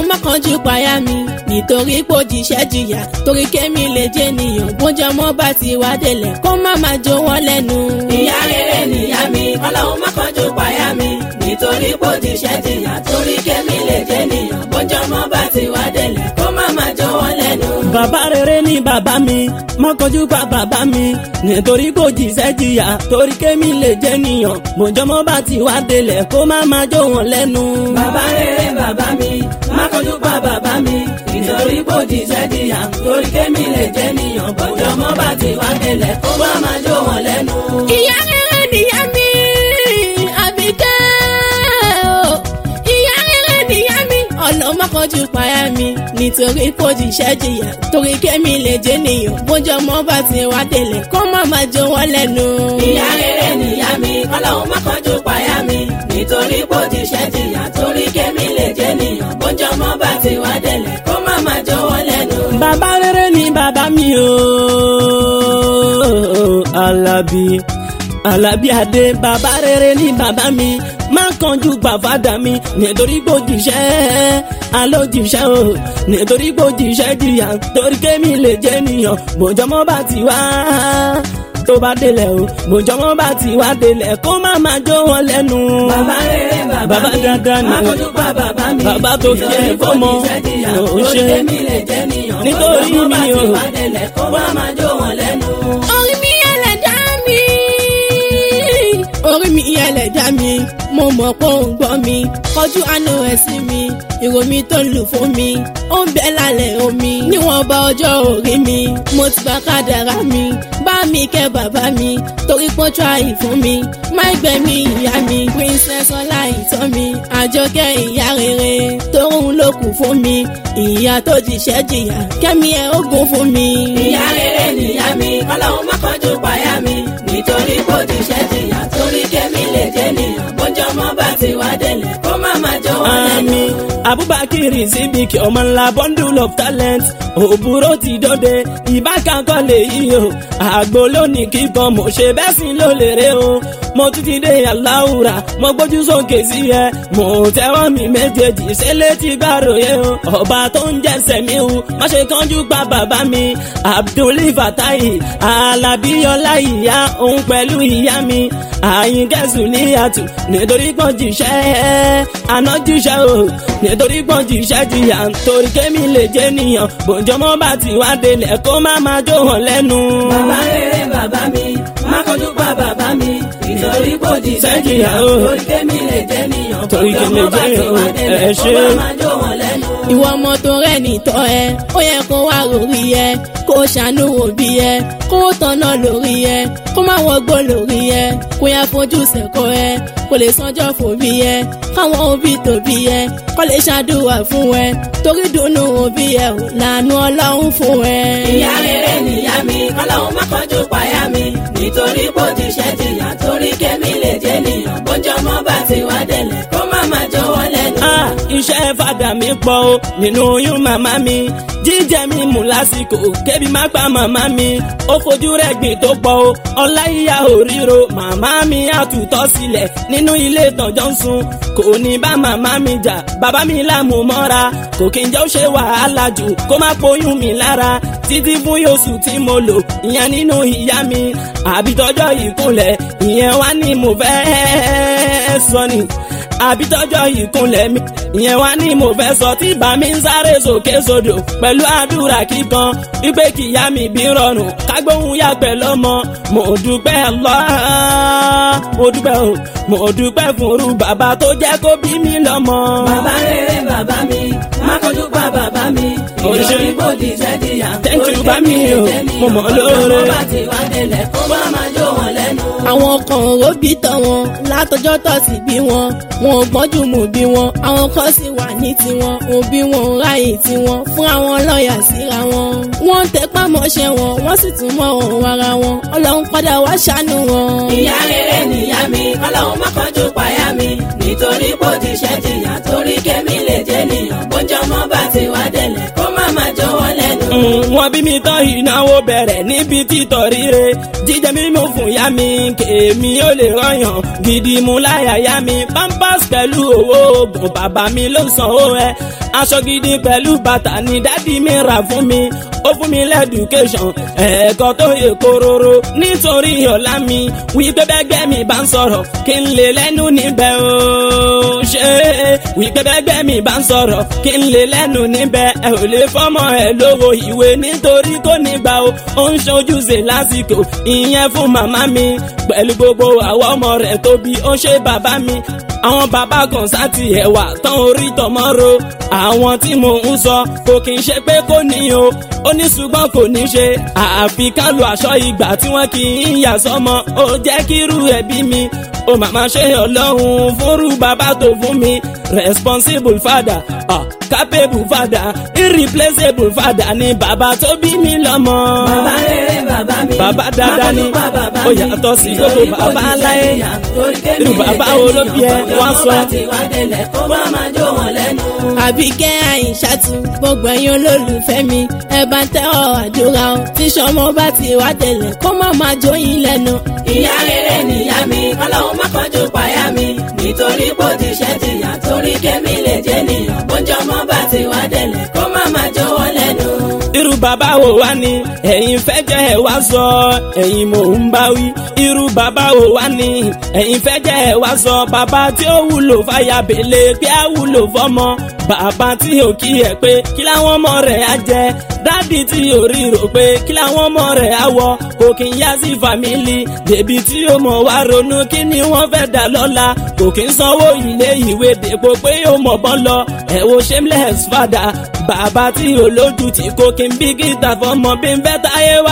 má kánjú payá mi nítorí pò jíṣẹ́ jìyà torí kémi lè jẹ́ nìyàn bójú ọmọ bá ti wá délẹ̀ kó má má jó wọn lẹ́nu. ìyá rere nìyá mi ọlọ́run má kánjú payá mi nítorí pò jíṣẹ́ jìyà torí kémi lè jẹ́ nìyàn bójú ọmọ bá ti wá délẹ̀ kó má má jó wọn lẹ́nu. bàbá rere ni bàbá mi má kọjú pa bàbá mi nítorí kò jíṣẹ́ jìyà torí kémi lè jẹ́ nìyàn bójọ́mọ́ bá ti wá délẹ̀ kó má má jó wọn lẹ́nu. bàbá rere bàbá mi má kọjú pa bàbá mi nítorí pò jíṣẹ́ jìyà torí kémi lè jẹ́ nìyàn bójú ọmọ bá ti wá délẹ̀ kó má má jó wọn lẹ́nu. ìyá rere nìyá mi àbíkẹ́ o ìyá rere nìyá mi ọ̀nà mọ́kànjú payá mi nítorí kò jíṣẹ́ jìyà torí kémi lè jẹ́ nìyàn bójú ọmọ bá ti wá délẹ̀ kó má má jó wọn lẹ́nu. ìyá rere nìyá mi ọlọ́run má kánjú payá mi nítorí pò jíṣẹ́ jìyà torí kémi lè jẹ́ nìyàn bójú ọmọ bá ti wá délẹ̀ kó má má jó wọn lẹ́nu. bàbá rere ni bàbá mi o Alábí Alábí Adé bàbá rere ni bàbá mi má kánjú gbàfádà mi nítorí gbòjìṣẹ́ alójìṣẹ́ o nítorí gbòjìṣẹ́ jìyà torí kémi lè jẹ́ nìyàn bòjọ́mọ́ bá ti wá tó bá délẹ̀ o bòjọ́mọ́ bá ti wá délẹ̀ kó má má jó wọn lẹ́nu. bàbá rere bàbá bàbá mi dáadáa ni má kánjú pa bàbá mi bàbá tó fi ẹ̀ fọ́mọ ò torí ṣe kémi lè jẹ́ nìyàn Nítorí bójú ọmọ bá mi ti o. wá délẹ̀ kó má má jó wọn lẹ́nu. orí mi ẹlẹ́dá mi orí mi ẹlẹ́dá mi mo mọ̀ pé òun gbọ́ mi kọjú àánú ẹ̀ sí mi ìró mi tó ń lù fún mi ó ń bẹ lálẹ́ omi níwọ̀n bá ọjọ́ orí mi mo ti bá kádàrá mi bá mi kẹ́ bàbá mi torí pọ́n tíráì fún mi má gbẹ̀mí ìyá mi princess ọlá ìtọ́ mi àjọkẹ́ ìyá rere tóun ló kù fún mi ìyá tó jíṣẹ́ jìyà kẹ́mi ẹ̀ ogun fún mi. ìyá rere nìyá mi ọlọ́run má kánjú payá mi nítorí kò jíṣẹ́ jìyà torí kémi lè jẹ́ nìyàn bójú ọmọ bá ti wá délẹ̀ kó má má jó wọn lẹ́nu. Ami Abubakar Sidiki ọmọ ńlá bundle of talent òbúrò ti dọ́dẹ ìbákan kọ́ lè yí o àgbo lónìí kíkan mo ṣe bẹ́ẹ̀ sí ló lè rè o mo tún ti dé aláwùrà mo gbójú sókè sí ẹ mo tẹ́wọ́ mi méjèèjì ṣe létí gbàròyé o ọba tó ń jẹ́sẹ̀ mi o má ṣe kánjú pa bàbá mi Abdul Fatai Alábíyọlá ìyá òun pẹ̀lú ìyá mi àyínkẹ́sùn ní àtù nítorí pọ́n jíṣẹ́ àná jíṣẹ́ o nítorí pọ́n jíṣẹ́ jìyà torí kémi lè jẹ́ nìyàn bòjọ́mọ́ bá ti wá délẹ̀ kó má má jó hàn lẹ́nu. bàbá rere bàbá mi má kánjú pa bàbá mi nítorí kò jíṣẹ́ jìyà o. torí kémi lè jẹ́ nìyàn Torí bójú kémi ọmọ bá lè ti jẹ́ wá o. délẹ̀ Ẹ kó ṣé. má má jó wọn lẹ́nu. ìwọ ọmọ tó rẹ̀ nìtọ́ ẹ ó yẹ kó wá lórí ẹ kó ṣàánú òbí ẹ kó tọ̀nà lórí ẹ kó má wọgbó lórí ẹ kó yá fojú sẹ́kọ̀ ẹ kó lè sanjọ́ fòbí ẹ káwọn òbí tòbí ẹ kó lè ṣàdúrà fún ẹ torí dùnú òbí ẹ ò lànà ọlọ́run fún ẹ. ìyá rere nìyá mi ọlọ́run má kánjú payá mi nítorí kò jíṣẹ́ jìyà torí kémi lè jẹ́ nìyàn bójú ọmọ bá ti wá délẹ̀ kó má má jó wọn lẹ́nu. Ah, iṣẹ́ fàdà mi pọ̀ o nínú oyún màmá mi jíjẹ mi mú lásìkò kébi má pa màmá mi ó fojú rẹ̀ gbìn tó pọ̀ o ọlá ìyá òríro màmá mi àtútọ́ sílẹ̀ nínú ilé ìtànjọ́ ń sun kò ní bá màmá mi jà bàbá mi láàmú mọ́ra kò kí n jẹ́ ó ṣe wàhálà jù kó má poyún mi lára títí fún yóòsù tí mo lò ìyẹn nínú ìyá mi àbítọ́jọ́ ìkúnlẹ̀ ìyẹn wá ní mo fẹ́ sọ ni àbítọ́jọ́ ìkúnlẹ̀ mi ìyẹn wá ní mo fẹ́ sọ tí bá mi ń sáré sókè sódò pẹ̀lú àdúrà kíkan wípé kìyá mi bí rọrùn kágbóhùn yàgbẹ́ lọ́mọ mo dúpẹ́ Allah mo dúpẹ́ o mo dúpẹ́ fún irú bàbá tó jẹ́ kó bí mi lọ́mọ. bàbá rere bàbá mi má kánjú pa bàbá mi Ó ṣe. nítorí kò jíṣẹ́ jìyà Thank you, torí bá mi kémi lè o. jẹ́ nìyàn Mo mọ̀ bójú lóore. ọmọ bá ti wá délẹ̀ kó má má jó wọn lẹ́nu. àwọn kan ò bí tán wọn látọjọ́ tó sì bí wọn wọn ò gbọ́njú mú bí wọn àwọn kan sì wà ní tiwọn òbí wọn ò ráyè tiwọn fún àwọn lọ́ọ̀yà síra wọn. wọ́n ń tẹpá mọ́ṣẹ́ wọn wọ́n sì tún mọ́ òun ara wọn ọlọ́run padà wá ṣàánú wọn. ìyá rere nìyá mi ọlọ́run má kánjú payá mi nítorí kò jíṣẹ́ jìyà torí kémi lè jẹ́ nìyàn bójú ọmọ bá ti wá délẹ̀ kó má má jó wọn lẹ́nu. Mm, wọ́n bí mi tán ìnáwó bẹ̀rẹ̀ níbi títọ̀ ríre jíjẹ mímú fún ya mi kèmí ó lè rọyàn gidi mú láyà ya mi pampers pẹ̀lú owó oògùn bàbá mi ló sanwó ẹ aṣọ gidi pẹ̀lú bàtà ni dádì mi rà fún mi ó fún mi lẹ́dùkéṣọ̀n ẹ̀ẹ́kọ́ tó yẹ kóróró nítorí ọ̀la mi wípé bẹ́gbẹ́ mi bá ń sọ̀rọ̀ kí n lè lẹ́nu níbẹ̀ o ṣe wípé bẹ́gbẹ́ mi bá ń sọ̀rọ̀ kí n lè lẹ́nu níbẹ̀ ẹ ò lè fọ́mọ ẹ lówó ìwé nítorí kò ní gbà o ó ń ṣojúṣe lásìkò ìyẹn fún màmá mi pẹ̀lú gbogbo àwọn ọmọ rẹ̀ tóbi ó ṣe bàbá mi àwọn bàbá kan sáti ẹ̀wà tán orí tọmọ́ro àwọn tí mò ń sọ kò kì í ṣe pé kò ní o ó ní ṣùgbọ́n kò ní ṣe àfi ká lo aṣọ ìgbà tí wọ́n kì í yà sọ́mọ ó jẹ́ kí irú ẹbí mi ó màmá ṣe ọlọ́run fúnrú bàbá tó fún mi responsible father ah, capable father irreplaceable father ni bàbá tó bí mi lọ́mọ. bàbá rere bàbá mi. bàbá dáadáa ni Má bàbá ó mi. yàtọ̀ sí gbogbo bàbá aláyé irú bàbá wo ló bí ẹ wá sọ. kó má má jó wọn lẹ́nu. àbíkẹ́ àyìnṣàtú gbogbo ẹ̀yin olólùfẹ́ mi ẹ bá ń tẹ́wọ̀ àdúrà o tí sọmọ bá ti wá tẹ̀lẹ̀ kó má má jó yín lẹ́nu. ìyá rere nìyá mi kọ́lọ́hún má kánjú payá mi nítorí bó ti ṣẹ́ jìyà torí kẹ́mi lè jẹ́ nìyàn bójú ọmọ bá ti wá délẹ̀ kó má má jó wọn lẹ́nu. irú bàbá wo wá ni ẹ̀yin fẹ́ jẹ́ ẹ wá sọ ẹ̀yin mò ń bá wí irú bàbá wo wá ni ẹ̀yin fẹ́ jẹ́ ẹ wá sọ bàbá tí ó wúlò fàyà bèlè pé á wúlò fọmọ bàbá tí ò kí ẹ pé kí láwọn ọmọ rẹ̀ á jẹ dádì tí ò rí rò pé kí láwọn ọmọ rẹ̀ á wọ kò kí ń yá sí fàmílì bèbí tí ó mọ̀ wá ronú kí ni wọ́n fẹ́ dà lọ́la kò kí ń sanwó ilé ìwé dèpò pé ó mọ̀ bọ́n lọ ẹ̀ wo shameless father bàbá tí olójú tí kò kí n bí gíta fọmọ bí n fẹ́ táyé wà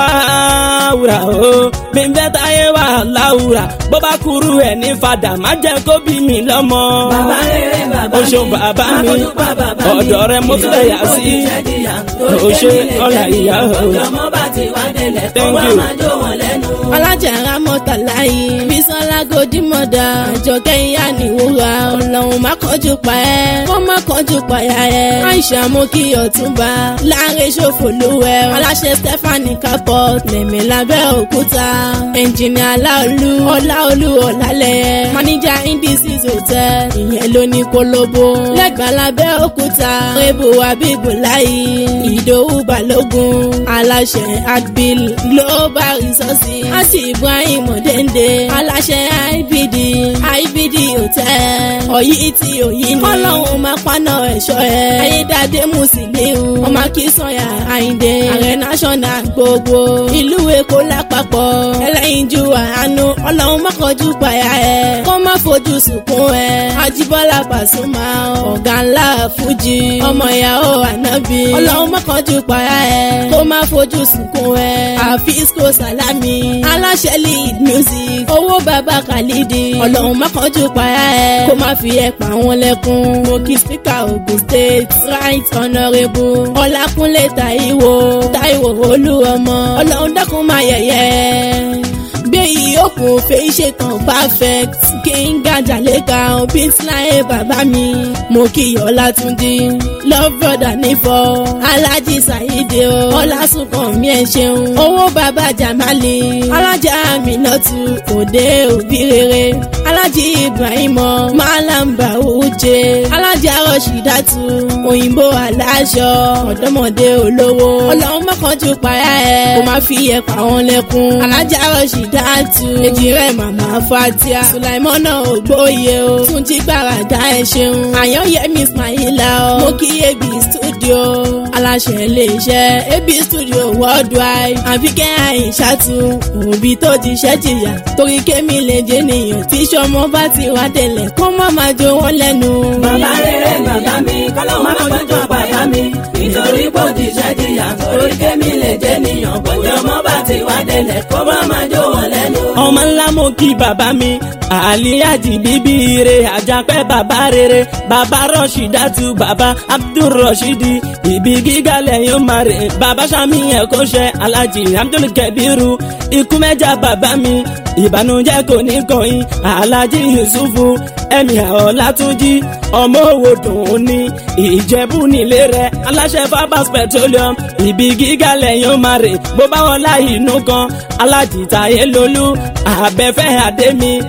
láwùrà o bí n fẹ́ táyé wà láwùrà bó bá kúrú ẹ̀ ní fadà má jẹ́ kó bí mi lọ́mọ. bàbá rere bàbá o mi. ṣeun bàbá Má mi kánjú pa bàbá mi. ọ̀dọ̀ rẹ mo tún lè yà sí. Nítorí bó ti ṣẹ́ jìyà torí o ṣe kẹ́mi lè ọ̀là jẹ́ ìyá nìyàn o. bójú ọmọ bá ti wá délẹ̀ kó Thank má you. má jó wọn lẹ́nu. ọlájà ramọtàláyé bísọ́lá gòdìmọ̀dà àjọkẹ́ ìyá nìwúra ọlọ́run má kánjú pa ẹ́ kó má kánjú pa ya ẹ́ àìsàn mú kí ọ̀túnba láàrin ṣòfò lúwẹ̀ aláṣẹ stephanie capot lẹ̀mí lábẹ́ òkúta ẹnjìnìà aláolú ọláolú ọ̀làlẹ̀ máníjà indices hotel ìyẹn ló ní kólóbó lẹ́gbàá lábẹ́ òkúta rébù abibulayi ìdòwú balógun aláṣẹ adbil global resources àti ibrahim ọ̀dẹ́ndé aláṣẹ ibd ibd hotel ọ̀yí tí òyìn ní ọlọ́run máa paná ẹ̀ṣọ́ ẹ̀ ayédáadé musiliu ọmọ akínsọ̀yà àyíndé ààrẹ national gbogbo ìlú èkó lápapọ̀ ẹlẹ́yinjú àánú ọlọ́run má kọjú payá ẹ̀ kó má fojú sunkún ẹ̀ ajíbọ́lá pàṣùmá ọ̀gá ńlá fújì ọmọ ìyàwó ànábì ọlọ́run má kọjú payá ẹ̀ kó má fojú sunkún ẹ̀ àfíìsíkò sàlámì aláṣẹ lead music owó bàbá khalidi ọlọ́run má kọjú payá ẹ̀ kó má fi ẹ̀ pa wọn lẹ́kún mo kí speaker ogun state right honourable ọlákúnlé taiwo taiwo olúọmọ ọlọ́run dákun má yẹ̀yẹ́ gbé ìyókù fèyí ṣetán perfect kínga jàlẹ́ka bísíláyé bàbá mi mo kí ọlátúndí love brother nífọ̀ alájí sàyídé o ọlásùnkànmí ẹ ṣeun owó bàbá jamali alájà aminatu òde òbí rere alájí ibrahimọ malamba uje alájà rọṣídàtú òyìnbó aláṣọ ọ̀dọ́mọdé olówó ọlọ́run mọ́kànjú payá ẹ̀ kó má fi ẹ̀ pa wọn lẹ́kún alájà rọṣídàtú èjì rẹ̀ màmá fatia sulaimọ́nà ògbóye o tún jí gbàràdá ẹ̀ ṣeun àyànyẹmí ismaila o mo kí ebi studio aláṣẹ iléeṣẹ́ ebi studio worldwide àbíkẹ́ àyìnṣàtú òbí tó ti ṣẹ́ jìyà torí kémi lè jẹ́ nìyàn tí sọmọ bá ti wá tẹ̀lẹ̀ kó má má jó wọn lẹ́nu. bàbá rere bàbá mi kọ́lọ́hún má kánjú payá mi nítorí bó ti ṣẹ́ jìyà torí kẹ́mi lè jẹ́ nìyàn bójú ọmọ bá ti wá délẹ̀ kó má má jó wọn lẹ́nu. ọmọ ńlá mo kí bàbá mi àlíyájì bíbí re àjàpẹ́ bàbá rere bàbá rọ̀ṣídàtú bàbá abdulrọ̀ṣídì ibi gíga lẹ́yìn máa rè bàbá sami ẹ̀kọ́ ṣe alájì abdulkabiru ikú mẹ́jà bàbá mi ìbànújẹ́ kò ní kọ̀yìn alájì yusufu ẹ̀mí ọ̀làtúnjì ọmọ òwò dùn ní ìjẹ̀bú nílé rẹ̀ aláṣẹ fabas petroleum ibi gíga lẹ́yìn máa rè bó bá wọn láì inú kan alájì táyé lolú àbẹ̀fẹ́ àdémi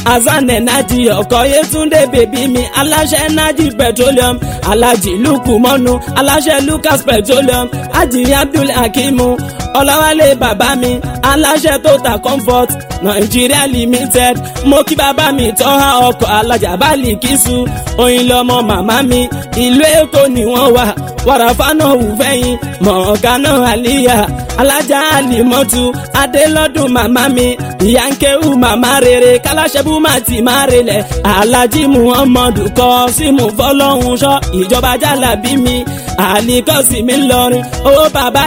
azan ẹ̀nájì ọkọ̀ yétúndé bèbí mi aláṣẹ ẹ̀nájì petroleum alájì lukú mọ́nu aláṣẹ lucas petroleum ajírí abdul hakimu ọlọ́wálé bàbá mi aláṣẹ total comfort nàìjíríà limited mo kí bàbá mi tọ́ha ọkọ̀ alájà bálì kìsù oyin lọmọ màmá mi ìlú èkó ni wọ́n wà wàràfánà wùfẹ́yìn mọ̀ọ́gánà àlíyà alájà àlìmọ́tù adélọ́dún màmá mi ìyá ń kéwù màmá rere kálásẹ́bù má ti má relẹ̀ alájí muhammadu kọ́ símù fọlọ́hún ṣọ́ ìjọba jálàbí mi àlìkọ́sí mi lọrin owó bàbá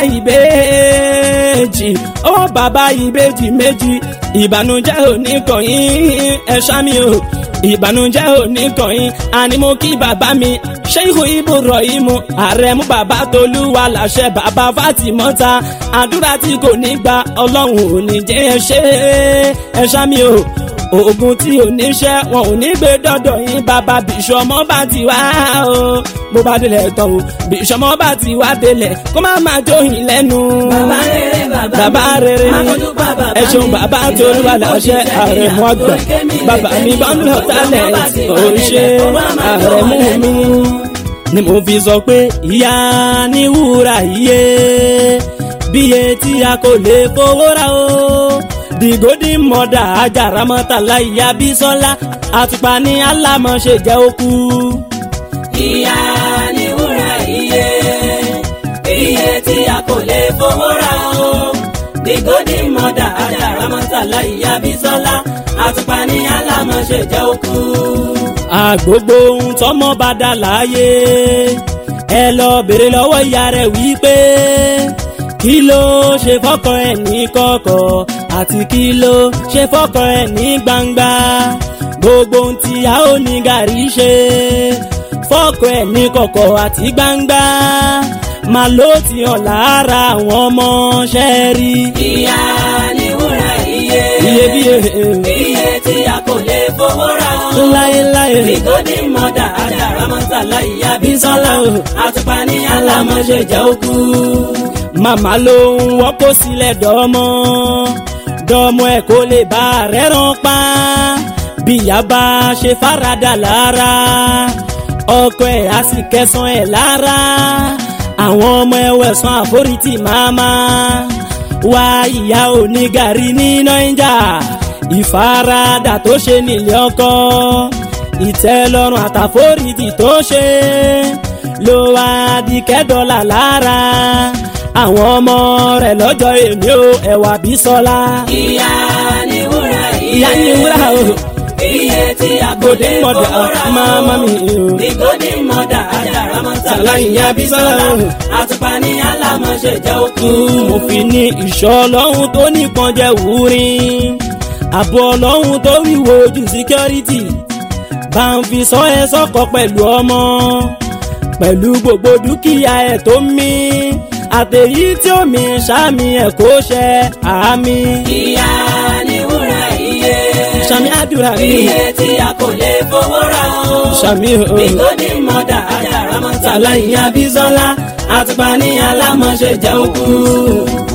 ìbejì owó bàbá ìbejì méjì ìbànújẹ́ oníkọ̀yìn ẹ̀ṣá mi o ìbànújẹ́ oníkọ̀yìn àní mo kí bàbá mi ṣéhù ibrahim àrẹ̀mú bàbá tolúwa làṣẹ bàbá fatimọ́ta àdúrà tí kò ní gba ọlọ́run ò ní jẹ́ ẹ ṣe ẹ ṣá mi o oògùn tí ò ní ṣẹ́ wọn ò ní gbé dọ́dọ̀ yín bàbá bìṣọmọ bá ti wá o bó bá délẹ̀ tán o bìṣọmọ bá ti wá délẹ̀ kó má máa jóyìn lẹ́nu. bàbá rere bàbá bàbá rere má fojú pa bàbá ẹ ṣeun mi. bàbá tolúwa làṣẹ àrẹ̀mú àgbà bàbá mi bọ́ńdọ̀ tálẹ̀ òṣè àrẹ̀mú mi ni mo fi sọ pé ìyá ní wúrà iye bíye tí a kò lè fowó ra o dìgòdì mọ̀dà ajaramọ́tàlá ìyá bísọ́lá àtùpà ní alámọ̀ṣe jẹ́ òkú. ìyá ni wúrà iye iye tí a kò lè fowó ra o bígódì mọ̀dà ajaramọ́tàlá ìyá bísọ́lá àtùpà ní alámọ̀ṣe jẹ́ òkú. àgbogbo ohun tọmọ bá dà láàyè ẹ lọ bèrè lọ́wọ́ ìyá rẹ̀ wípé kí ló ṣe fọ́kọ ẹ̀ ní kọ̀kọ̀ àti kí ló ṣe fọ́kọ ẹ̀ ní gbangba gbogbo ohun tí a ó ní gàrí ṣe fọ́kọ ẹ̀ ní kọ̀kọ̀ àti gbangba màá ló ti hàn lára àwọn ọmọ ṣẹ́ẹ́rì ìyá ni wúrà iye iyebíye iye tí a kò lè fowó ra o. láéláé bígódì mọ̀dà ajaramọ́tàlá ìyá bísọ́lá àtùpà ní alámọ̀ṣe jẹ́ òkú. màmá ló ń wọ́pọ̀ sílẹ̀ dọ́mọ́ dọ́mọ́ ẹ̀ kó lè bá rẹ̀ ràn pa bíyà bá ṣe farada lára ọkọ ẹ̀ á sì kẹsàn ẹ̀ lára àwọn ọmọ ẹ̀ wẹ̀sán àforítì máma wá ìyá onígàrí ní nàìjà ìfaradà tó ṣe nílé ọkọ ìtẹ́lọ́rùn àtàforítì tó ṣe ló wá di kẹ́dọ́là lára àwọn ọmọ rẹ̀ lọ́jọ́ èmi ò ẹ̀wà bí sọ́lá. ìyá ni wúrà iye ìyá ni wúrà o iye tí a kò gòdè lè mọ̀dà fowó ra o. máma mi o. bígódì mọ̀dà ajaramọ́tàlá Sàlá ìyá ìyá bísọ́lá Bísọ́lá. àtùpà ní alámọ̀ṣe jẹ́ òkú. mo fi ní ìṣọ́ ọlọ́run tó nìkan jẹ́ wúrin àbọ̀ ọlọ́run tó wíwo ojú security bá ń fi sọ ẹ sọ́kọ pẹ̀lú ọmọ pẹ̀lú gbogbo dúkìá ẹ̀ tó mí àtẹ̀yí tí ó mi sàmì ẹ̀ kó ṣe àmì ìyá ni wúrà iye sàmì àdúrà mi iye tí a kò lè fowó ra o. sàmì o bígódì mọ̀dà ajaramọ́tàlá ìyá bísọ́lá àtùpà ní alámọ̀ṣe jẹ́ òkú.